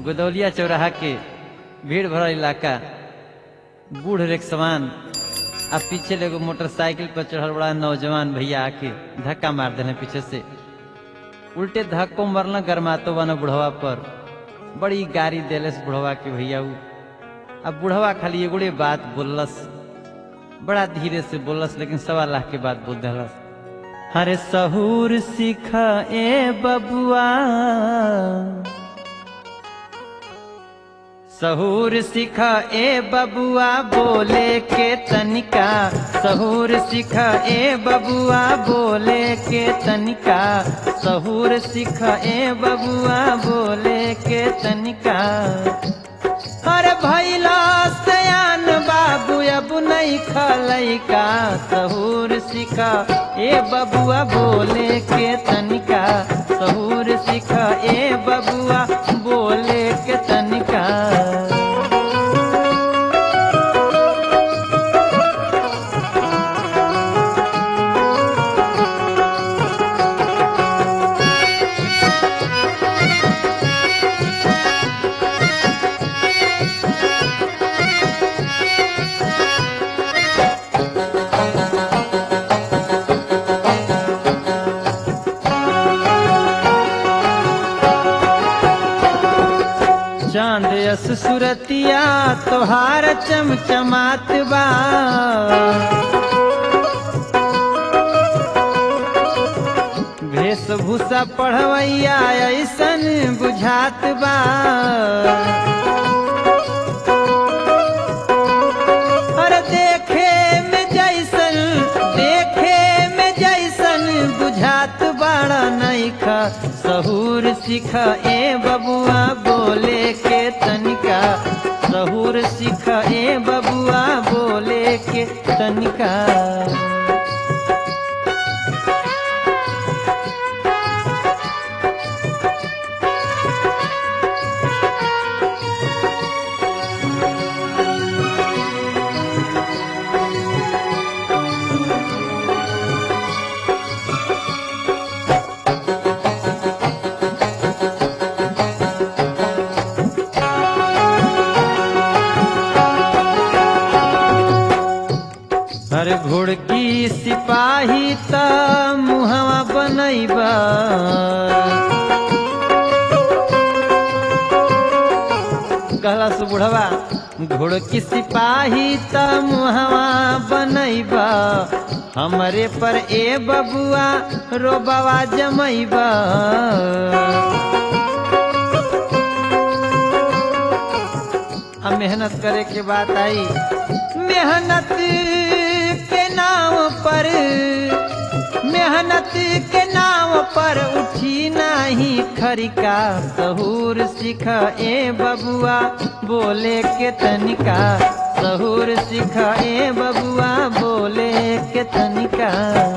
गोदौलिया चौराहा के भीड़ भरल इलाका बूढ़ रेख समान आ पीछे एगो मोटरसाइकिल पर चढ़ल बड़ा नौजवान भैया आके धक्का मार देने पीछे से उल्टे धक्को मरल गरमातो बना बुढ़वा पर बड़ी गाड़ी देलस बुढ़वा के भैया उ अब बुढ़वा खाली एगोड़े बात बोललस बड़ा धीरे से बोललस लेकिन सवा लाख के बात बोल दिलस अरे सहूर सीख ए बबुआ सहूर सीख ए बबुआ बोले के तनिका सहूर सीख ए बबुआ बोले के तनिका सहूर सीख ए बबुआ बोले के तनिका अरे भैला सयान बाबू अब नहीं खलैका सहूर सीखा ए बबुआ बोले के तनिका सहूर सीखा ए बबुआ बोले के तनिका चांद यस सुरतिया तोहार चमचमात बा वेशभूषा पढ़वैया ऐसन बुझात बा अरे देखे में जैसन देखे में जैसन बुझात बड़ा नैखा सहूर सीख ए बबुआ बोले के तनिका सहूर सीख ए बबुआ बोले के तनिका अरे घोड़की सिपाही त मुहवा बनैबा कहला से बुढ़वा घोड़की सिपाही त मुहवा बनैबा हमरे पर ए बबुआ रोबवा जमैबा अब मेहनत करे के बात आई मेहनत के नाम पर मेहनत के नाम पर उठी नाही खरिका सहूर सीख ए बबुआ बोले के तनिका सहूर सीख ए बबुआ बोले के तनिका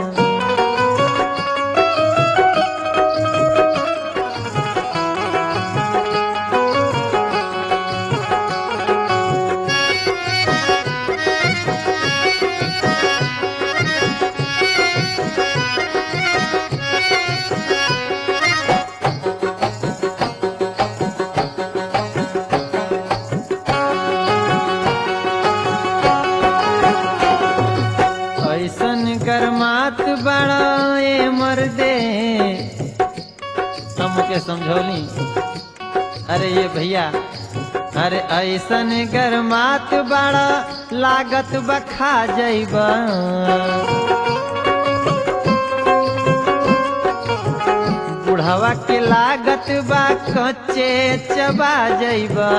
ऐसन गरमात बड़ा ए मर्दे हमके समझौली अरे ये भैया अरे ऐसन गरमात बड़ा लागत बखा जैबा बुढ़वा के लागत बा कच्चे चबा जैबा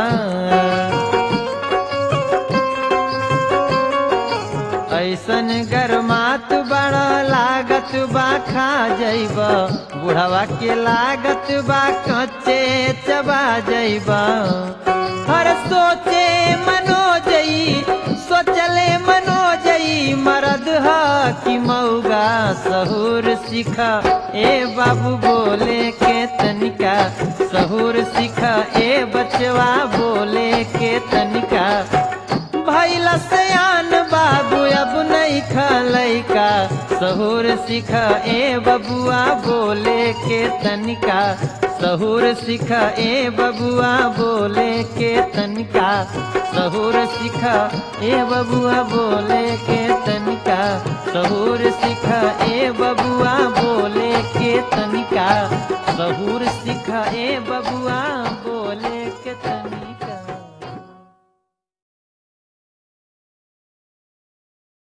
ऐसन गरमात बड़ा लागत बा खा जैब बुढ़वा के लागत बा कच्चे चबा जैब हर सोचे मनो जई सोचले मनो जई मरद ह कि मऊगा सहूर सीख ए बाबू बोले के तनिका सहूर सीख ए बचवा बोले के तनिका भैला सयान बाबू अब नहीं खलैका सहूर सीख ए बबुआ बोले के तनिका सहूर सिखा ए बबुआ बोले के तनिका सहूर सिखा ए बबुआ बोले के तनिका सहूर सिखा ए बबुआ बोले के तनिका सहूर सिखा ए बबुआ बोले